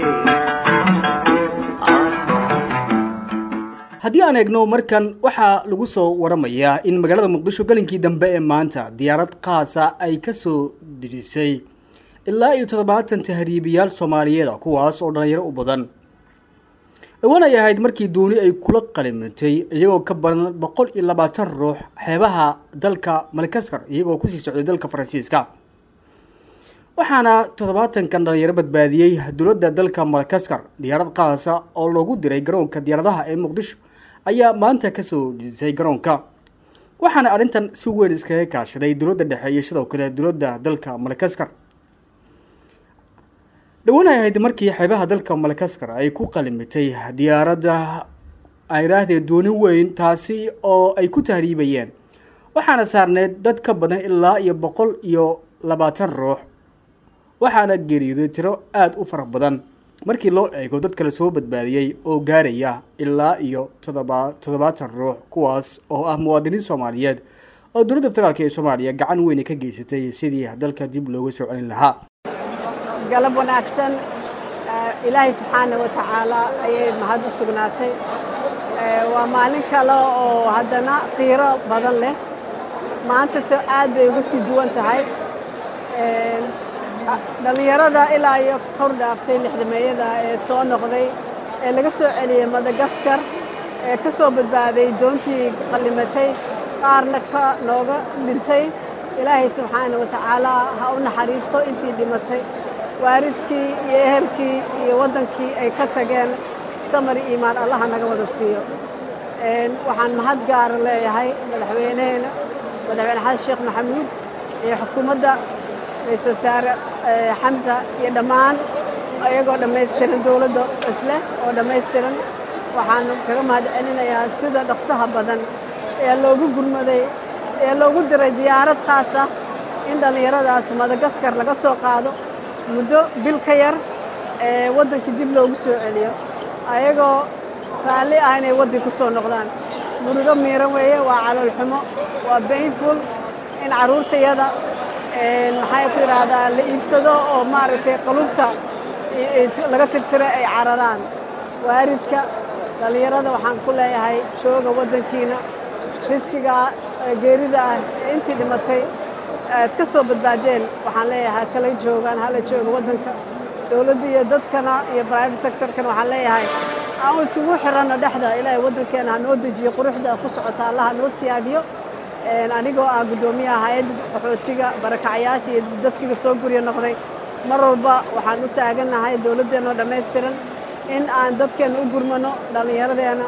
haddii aan eegno markan waxaa lagu soo waramayaa in magaalada muqdisho galinkii dambe ee maanta diyaarad qaasa ay ka soo dirisay ilaa iyo toddobaatan tahriibiyaal soomaaliyeed kuwaas oo dhallinyaro u badan dhowaan ay ahayd markii dooni ay kula qalimatay iyagoo ka badan boqol iyo labaatan ruux xeebaha dalka malkaskar iyagoo kusii socday dalka faransiiska waxaana toddobaatankan dhalinyaro badbaadiyey dowladda dalka malkaskar diyaarad qaasa oo loogu diray garoonka diyaaradaha ee muqdisho ayaa maanta kasoo dhisay garoonka waxaana arrintan si weyn iskaga kaashaday dowladda dhexe iyo sidoo kale dowladda dalka malkaskar dhowaan ay ahayd markii xeebaha dalka malkaskar ay ku qalimitay diyaaradda ayraahdee dooni weyn taasi oo ay ku tahriibayeen waxaana saarneyd dad ka badan ilaa iyo boqol iyo labaatan ruux waxaana geeriyooday tiro aada u fara badan markii loo eego dad kale soo badbaadiyey oo gaaraya ilaa iyo todoba toddobaatan ruux kuwaas oo ah muwaadiniin soomaaliyeed oo dowladda federaalk ee soomaaliya gacan weyne ka geysatay sidii dalka dib looga soo celin lahaa galab wanaagsan ilaahay subxaana wa tacaala ayay mahad u sugnaatay waa maalin kale oo haddana qiiro badan leh maanta se aad bay uga sii duwan tahay dhallinyarada ilaa iyo kor dhaaftay lixdameeyada ee soo noqday ee laga soo celiyey madagaskar ee ka soo badbaaday doontii qallimatay qaarna ka nooga dhintay ilaahay subxaana wa tacaala ha u naxariisto intii dhimatay waaridkii iyo ehelkii iyo waddankii ay ka tageen samari iimaan allaha naga wada siiyo waxaan mahad gaara leeyahay madaxweyneheena madaxweyne xasan sheekh maxamuud iyo xukuumadda ra-iisul wasaare xamsa iyo dhammaan iyagoo dhammaystiran dowladda isleh oo dhammaystiran waxaan kaga mahad celinayaa sida dhaqsaha badan ee loogu gurmaday ee loogu diray diyaarad khaas ah in dhallinyaradaas madagaskar laga soo qaado muddo bil ka yar ee waddankii dib loogu soo celiyo ayagoo raalli ah inay waddan ku soo noqdaan murugo miiran weeye waa caloolxumo waa bainful in carruurtayada maxay ku yidhaahdaa la iibsado oo maaragtay qalubta laga tirtiro ay cararaan waaridka dhallinyarada waxaan ku leeyahay jooga waddankiina riskiga geerida ah ee intii dhimatay aad ka soo badbaadeen waxaan leeyahay kala joogaan hala jooga waddanka dowladda iyo dadkana iyo private sectorkana waxaan leeyahay aan isugu xiranno dhexda ilaahay waddankeena ha noo dejiyo quruxda ku socota allaha noo siyaadiyo anigoo ah guddoomiyaha hay-adda qaxootiga barakacyaasha iyo dadkiiga soo guryo noqday mar walba waxaan u taagannahay dowladdeenoo dhammaystiran in aan dadkeenna u gurmano dhallinyaradeenna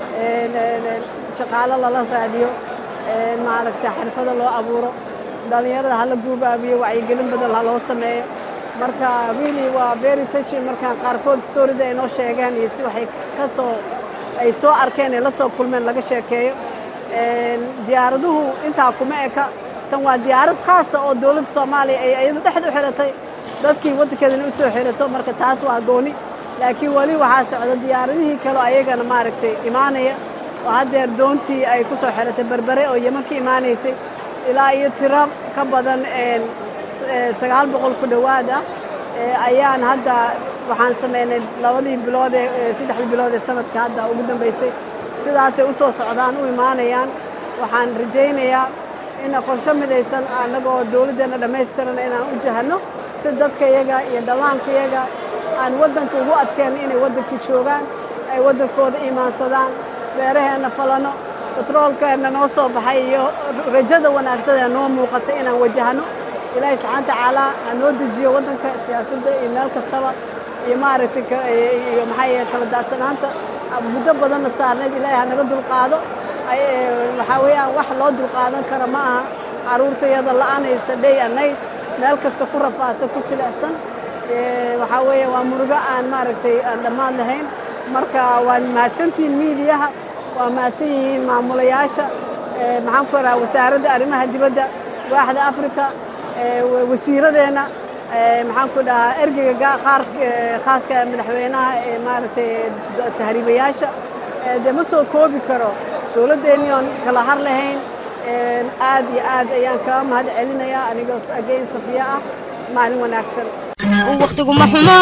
shaqaalo lala raadiyo maaragtay xirfado loo abuuro dhallinyarada hala guubaabiyo wacyigelin badan ha loo sameeyo marka really waa very touching markaan qaarkood storida ay noo sheegeen iyo si waxay ka soo ay soo arkeen ee la soo kulmeen laga sheekeeyo diyaaraduhu intaa kuma eka tan waa diyaarad khaasa oo dowladda soomaaliya ay iyadu dhexda u xiratay dadkii waddankeedana u soo xirato marka taas waa gooni laakiin weli waxaa socda diyaaradihii kaleo ayagana maaragtay imaanaya oo haddeer doontii ay ku soo xiratay berbere oo yeman ka imaanaysay ilaa iyo tiro ka badan sagaal boqol ku dhowaad ah ayaan hadda waxaan samaynay labadii bilood ee saddexdii bilood ee sanadka hadda ugu dambaysay sidaasay u soo socdaan u imaanayaan waxaan rajaynayaa in qorsho midaysan annagoo dawladdeenna dhammaystirana inaan u jahanno si dadka iyaga iyo dhallaanka iyaga aan waddanka ugu adkeen inay waddankii joogaan ay waddankooda imaansadaan beeraheenna falanno batroolkeenna noo soo baxay iyo rajada wanaagsan ee noo muuqata inaan wajahno ilaahay subxaana tacaalaa ha noo dejiyo waddanka siyaasadda iyo meel kastaba iyo maaragtay iyo maxaa yahe kala daadsanaanta muddo badanna saarnayd ilaahay ha naga dulqaado waxaa weeyaan wax loo dulqaadan kara ma aha carruurtayada la'anaysa dhey anayd meel kasta ku rafaasa ku silicsan waxaa weeye waa murugo aan maaragtay aan dhammaan lahayn marka waa mahadsantihiin miidiyaha waa mahadsan yihiin maamulayaasha maxaan ku rahaa wasaaradda arrimaha dibadda waaxda africa wasiiradeenna maxaan ku dhahaa ergeyga qaar khaaska madaxweynaha ee maaragtay tahriibayaasha dee ma soo koobi karo dowladdeennii oon kala har lahayn aad iyo aad ayaan kaga mahad celinayaa anigoo agayn safiya ah maalin wanaagsan wakhtiguma xumo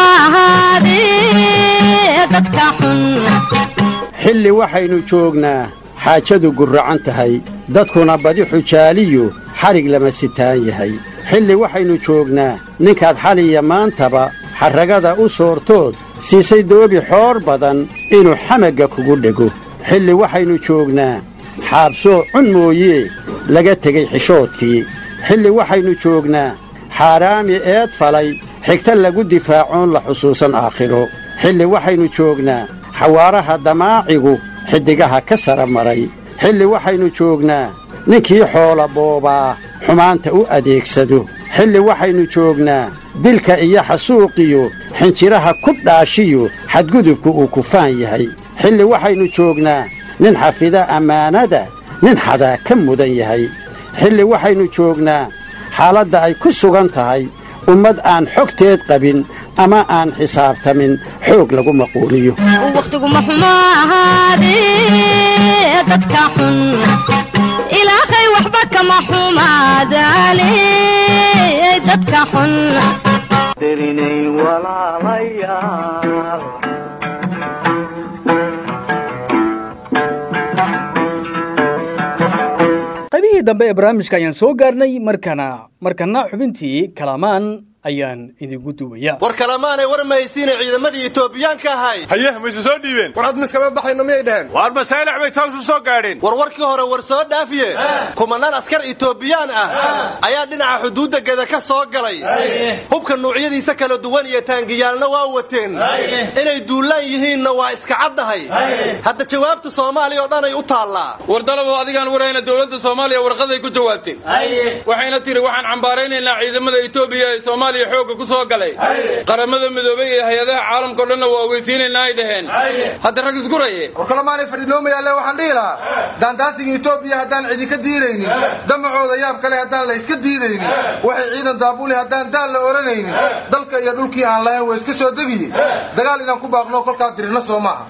ahaadee dadka xun xilli waxaynu joognaa xaajadu gurracan tahay dadkuna badi xujaaliyu xadhig lama sitaan yahay xilli waxaynu joognaa ninkaad xaliya maantaba xarragada u soortood siisay doobi xoor badan inuu xamagga kugu dhego xilli waxaynu joognaa xaabsoo cun mooyee laga tegey xishoodkii xilli waxaynu joognaa xaaraami eed falay xigta lagu difaacoon la xusuusan aakhiro xilli waxaynu joognaa xawaaraha damaacigu xiddigaha ka sara maray xilli waxaynu joognaa ninkii xoola boobaa xumaanta u adeegsado xilli waxaynu joognaa dilka iyo xasuuqiyo xinjiraha ku dhaashiyo xadgudubku uu kufaan yahay xilli waxaynu joognaa nin xafida ammaanada nin xadaa ka mudan yahay xilli waxaynu joognaa xaaladda ay ku sugan tahay ummad aan xogteed qabin ama aan xisaabtamin xoog lagu maquuliyo wakhtiguma xumo ahaadee dadka xun ilaahay waxba kama xumaadaane dadka xun dirinay walaalayaal qaybihii dambe ee barnaamijka ayaan soo gaarnay markana markana xubintii kalamaan ayaan idinku duwaya war kalamaanay war mahaysiina ciidamadii etoobiyaanka ahay haye maysu soo dhiibeen war hadmis kama baxayno miyay dhaheen waar masaalix bay tawsu soo gaadheen war warkii hore war soo dhaafiye kumanaan askar etoobiyaan ah ayaa dhinaca xuduudda geda ka soo galay hubka nuucyadiisa kala duwan iyo taangiyaalna waa wateen inay duullaan yihiinna waa iska caddahay hadda jawaabta soomaaliya oo dhanay u taallaa war dalabo adigaan warayna dowladda soomaaliya warqaday ku jawaabtay waxayna tiri waxaan cambaaraynaynaa ciidamada etoobiya ee soomaaliya xoogga ku soo galay qaramada midoobay iyo hay-adaha caalamkao dhanna waa ogeysiinaynaa ay dhaheen hadda rag isguraye war kalamaanay fadhinoomayaale waxaan dhihi lahaa daandaasiga etoobiya haddaan cidinka diiraynin damacooda yaab kale haddaan la iska diidaynin waxay ciidan daabuli haddaan daal la oranaynin dalka iyo dhulkii aan lahayn waa iska soo degiye dagaal inaan ku baaqno kolkaa dirina soo maaha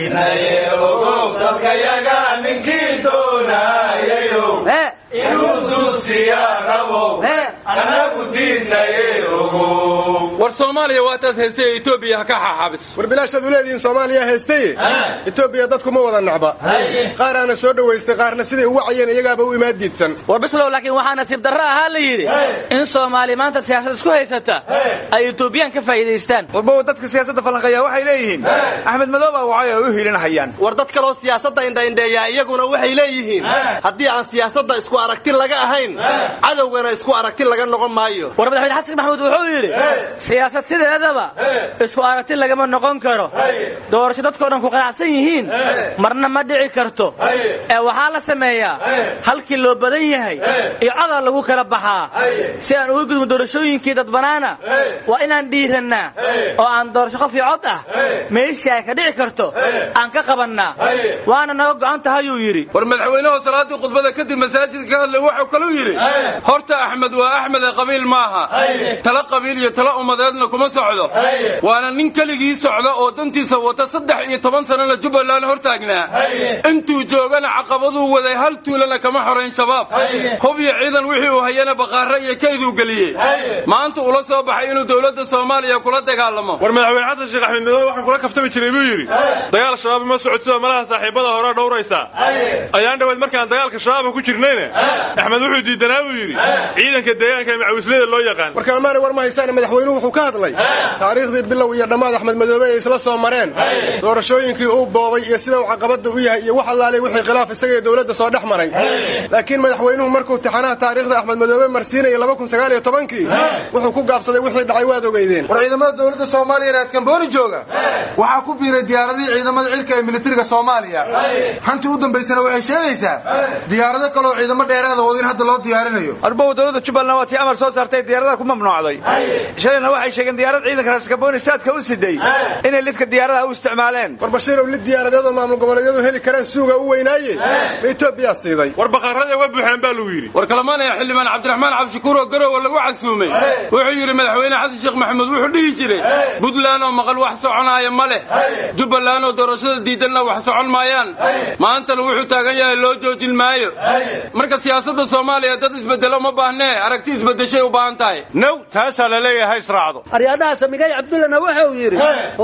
war soomaaliya waa taas haystay ee etoobiya ha ka xaaxaabis war bilaashaad u leedihiin soomaaliya haystaye etoobiya dadkuma wada nacba qaaraana soo dhowaystay qaarna siday u wacayeen iyagaaba u imaan diidsan war bislow laakiin waxaa nasiib darro ahaa la yidhi in soomaali maanta siyaasad isku haysata ay etoobiyaan ka faa'iidaystaan warbow dadka siyaasadda falanqeeya waxay leeyihiin axmed madooba wacay oo u hiilinahayaan war dad kaloo siyaasadda indhaindheeyaa iyaguna waxay leeyihiin haddii aan siyaasadda isku aragti laga ahayn cadowgana isku aragti laga noqon maayo war madaxweyne xasan maxamuud wuxuu yidhi siyaasad sideedaba isku aragti lagama noqon karo doorasho dadkao dhan ku qanacsan yihiin marna ma dhici karto ee waxaa la sameeyaa halkii loo badan yahay iyo codal lagu kala baxaa si aan uga gudmo doorashooyinkii dadbanaana waa inaan dhiirannaa oo aan doorasho qof iyo cod ah meeshii ay ka dhici karto aan ka qabannaa waana naga go'an tahayuu yidhi war madaxweynahu salaaddii khudbada kadib masaajidka ka hadlay wuxuu kaluu yidhi horta axmed waa axmed axmede qabiil maaha tala qabiil iyo tala ummadeedna kuma socdo waana nin keligii socda oo dantiisa wata saddex iyo toban sanana jubbaland hor taagnaa intuu joogana caqabaduu waday hal tuulana kama xorayn shabaab hub iyo ciidan wixii uu hayana baqaare iyo kayduu geliyey maanta ula soo baxay inuu dowladda soomaaliya kula dagaalamo war madaxweyne xasan sheekh axmed midoobe waxaan kula kaftami jiray buu yidhi dagaal shabaab ma socodsido malaha saaxiibada hore dhowraysaa ayaan dhaweed markaan dagaalka shabaabka ku jirnayna axmed wuxuu diidanaa buu yidhi ciidanka deegaanka ee macawisleyda loo yaqaan warkalmaani war ma haysaan madaxweynuhu wuxuu ka hadlay taariikhdii bilow iyo dhammaad axmed madoobe ay isla soo mareen doorashooyinkii uu boobay iyo sida uu caqabada u yahay iyo wax allaalay wixii khilaaf isaga iyo dowladda soo dhex maray laakiin madaxweynuhu markuu tixanaha taariikhda axmed madoobe marsiinaya laba kun sagaal iyo tobankii wuxuu ku gaabsaday wixii dhacay waad ogeydeen war ciidamada dowladda soomaaliya raaskambooni jooga waxaa ku biiray diyaaradihii ciidamada cirka ee militariga soomaaliya hantii u dambaysana waxay sheegaysaa diyaarado kaleoo ciidamo dheeraada wada in hadda loo diyaarinayo arbow dowladda jubbaland waa tii amar soo saartay diyaaradaha ku mamnuucday shalayna waxay sheegeen diyaarad ciidanka raaskambooni saadka u siday inay lidka diyaaradaha u isticmaaleen war bashiirow lid diyaaradyadoo maamul goboleedyadu heli karaan suuga u weynaaye ma etoobiyaa siiday war baqarada uga buuxeen baa lagu yidhi war kalamaanaya xildhibaan cabdiraxmaan cabdishakuur oo garowa lagu casuumay wuxuu yidhi madaxweyne xasan sheekh maxamuud wuxuu dhihi jiray puntland oo maqal wax soconaaya ma leh jubbaland oo doorashada diidanna wax socon maayaan maantana wuxuu taagan yahay loo joojin maayo marka siyaasadda soomaaliya dad isbedelo ma baahnee aragti isbedeshay u baahan tahay now taasaa la leeyahay israacdo aryaadhaha samigay cabdullana wuxuu yidhi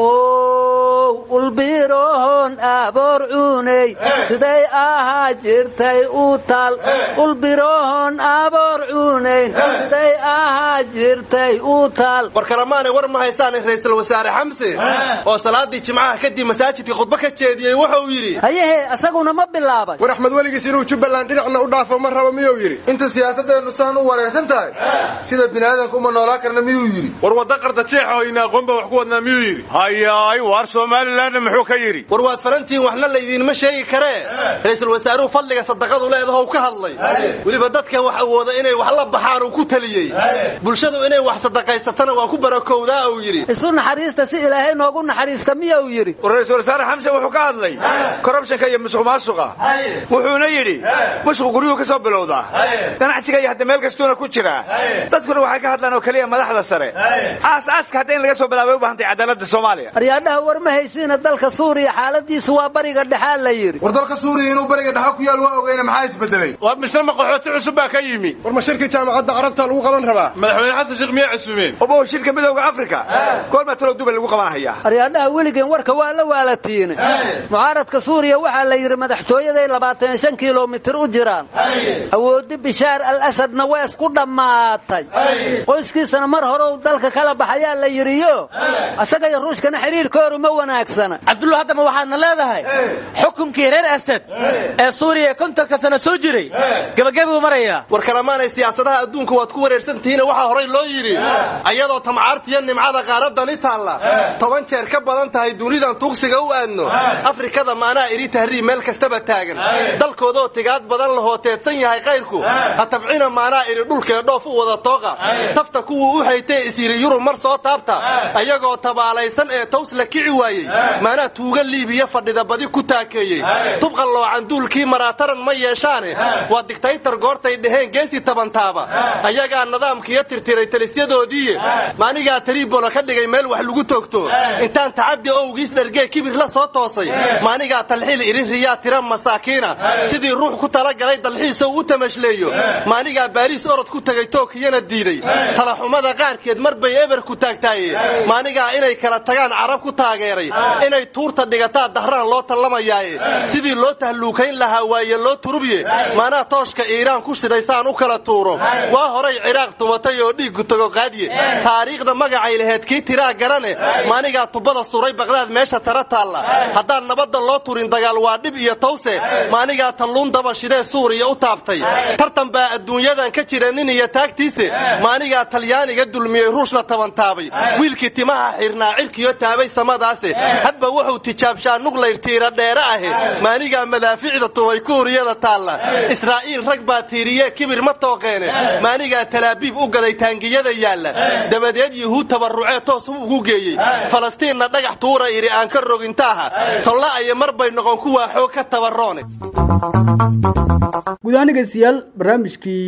ow ulbirohon aboor cuuney siday ahaa jirtay u tal ulbirohon aboor cuuneyn siday ahaa jirtay u tal war kalamaanay war ma haystaan ra'iisul wasaare xamse oo salaadii jimcaha kadib masaajidka khudbo ka jeediyey wuxuu yidhi hayehe asaguna ma bilaabay war axmed weligiis inuu jubbaland dhinacna u dhaafo ma rabo miyuu yidhi inta siyaasadeennu saan u wareersan tahay sida biniaadanka uma noolaa karna miyuu yidhi war wadda qarda jeexa oo ina aqoonba wax ku wadnaa miyuu yidhi hayaay waar somalilanna muxuu ka yidhi war waad falantihiin waxna laydiinma sheegi karee ra'iisul wasaaruhu fadliga sadaqadu leedaho ka hadlay weliba dadka wax awooda inay wax la baxaan uu ku taliyey bulshadu inay wax sadaqaysatana waa ku barakowdaa uu yidhi isu naxariista si ilaahay noogu naxariista miya uu yidhi war ra-iisul wasaare xamse wuxuu ka hadlay korrubshanka iyo musuq maasuqa wuxuuna yidhi musuq guryuhu ka soo bilowdaa ganacsiga iyo hadda meel kastuuna ku jiraa dadkuna waxay ka hadlaan oo keliya madaxda sare aas-aaska hadda in laga soo bilaabay u bahantay cadaaladda soomaaliya aryaadhaha war ma haysiina dalka suuriya xaaladiisu waa bariga dhexaa la yidhi war dalka suuriya inuu bariga dhexa ku yaal waa ogeyna maxaa isbedelay war misle maqaxooti cusub baa ka yimi war ma shirkii jaamacadda carabta lagu qaban rabaa madaxweyne xasan sheekh miyaa casuumeen obow shirka midowga afrika goormaa talow dubay lagu qabanhayaa aryaadhaha weligeen warka waa la waalatiine mucaaradka suuriya waxaa la yidhi madaxtooyaday labaatan shan kilomitir u jiraan awooddi bishaar al asadna waa isku dhammaatay qoyskiisana mar hore uu dalka kala baxayaa la yidhiyo asaga iyo ruushkana xiriirkooru ma wanaagsana cabdullah haddama waxaadna leedahay xukunkii reer asad ee suuriya ee kontonka sano soo jiray gebagabuu marayaa war kalamaanay siyaasadaha adduunka waad ku wareersantihiine waxaa horay loo yidhi ayadoo tamcaartiyo nimcada qaaradani taalla toban jeer ka badan tahay dunidan tuugsiga u aadno afrikada maanaa iri tahriib meel kastaba taagan dalkoodaoo tigaad badan lahoo teedsan yahay kayrku ha tabcina maanaa iri dhulkee dhoof u wada tooqa tafta kuwuu u haytee isyidhi yurub mar soo taabta ayagoo tabaalaysan ee taws la kici waayey maanaa tuuga liibiya fadhida badi ku taakeeyey tubqa loocan duulkii maraataran ma yeeshaane waa digtaytar goortay dhaheen geesi tabantaaba ayagaa nidaamkiiyo tirtiray talisyadoodiiye maanigaa tariibola ka dhigay meel wax lagu toogto intaan tacaddi owgiis dhargee kibir la soo toosay maanigaa talxiil irin riyaa tira masaakiina sidii ruux ku talagalay dalxiisa uu u tamashleeyo maanigaa baariis orod ku tegay tookiyana diiday talaxumada qaarkeed mar bay eber ku taagtaaye maanigaa inay kala tagaan carab ku taageeray inay tuurta dhigataa dahraan loo tallamayaaye sidii loo tahluukayn lahaa waaye loo turubye maanaa tooshka iiraan ku shidaysaan u kala tuuro waa horay ciraaq tumatay oo dhiiggu tago qaadye taariikhda magacay laheed kii tiraa garane maanigaa tubada suray baqdaad meesha tara taalla haddaan nabadda loo turin dagaal waa dhib iyo tawse maanigaa talluun daba shidee suuriya u taabtay tartan baa adduunyadan ka jira nin iyo taagtiise maanigaa talyaaniga dulmiyey ruushna tabantaabay wiilkii timaha xirnaa cirkiyo taabay samadaase hadba wuxuu tijaabshaa nuglayr tiira dheere ahe maanigaa madaaficda tumay kuuriyada taalla israa'iil rag baa tiiriye kibir ma tooqeene maanigaa talaabiib u gaday taangiyada yaalla dabadeed yuhuud tabarrucee toos ugu geeyey falastiinna dhagax tuura idhi aan ka rogintaaha tolla aya mar bay noqon kuwaa xoog ka tabarroone guud ahaan dhegeystayaal barnaamijkii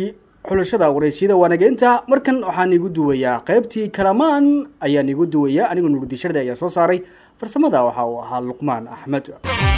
xulashada waraysyada waanageynta markan waxaan igu duwayaa qaybtii kalamaan ayaan igu duwayaa anigoo nuurdisharda ayaa soo saaray farsamada waxa uu ahaa luqmaan axmed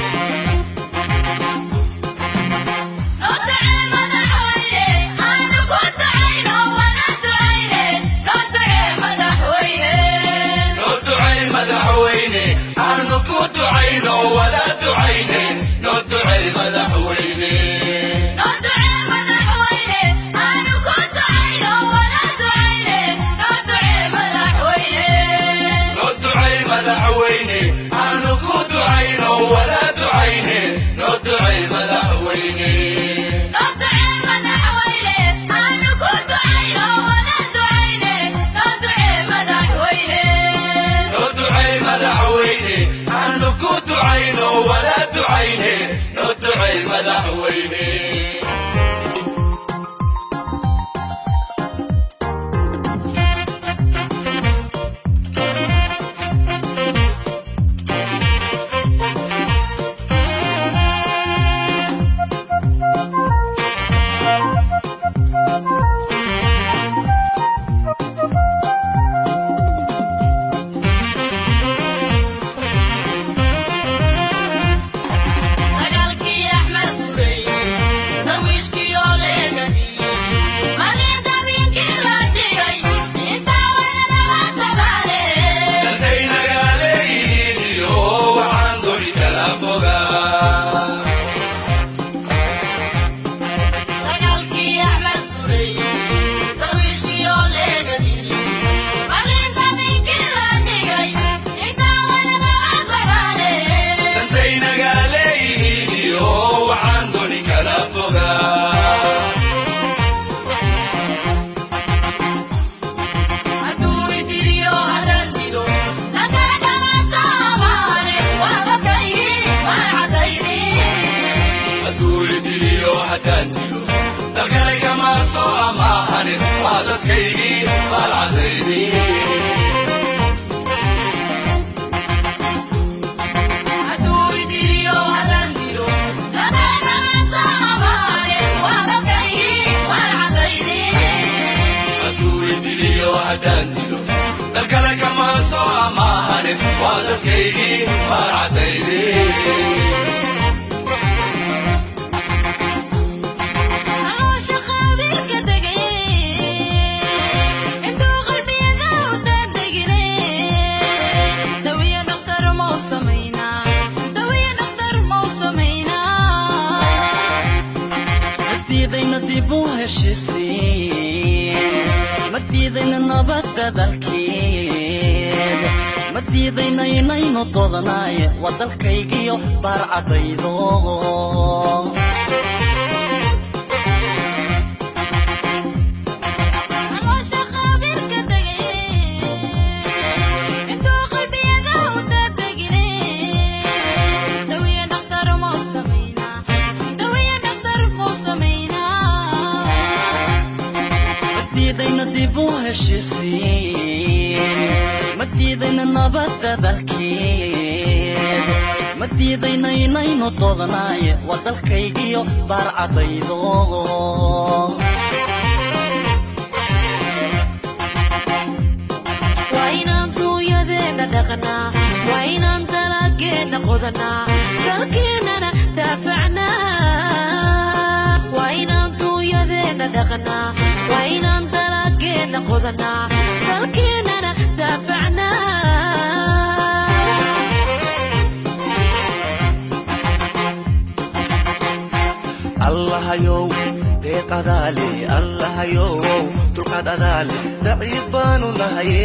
allahayow deeqadaale allahayow dulqaad adaale daciif baanu nahaye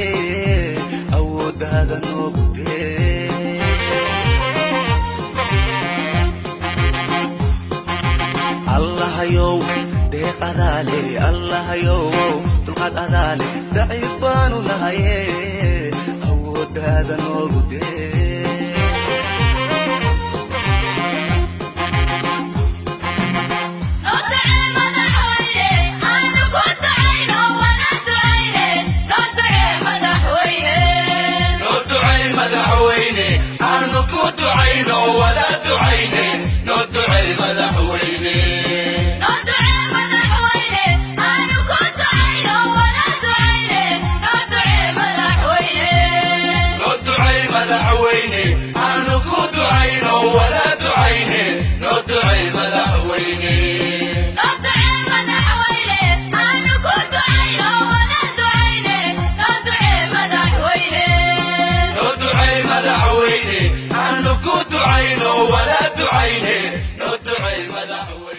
awooddaada noogu dee allahayow deeqadaale allahayow dulqaad adaale daciif baanu nahaye awooddaada noogu dee madaxweyne ducayno wala ducayne noo ducay madaxweyne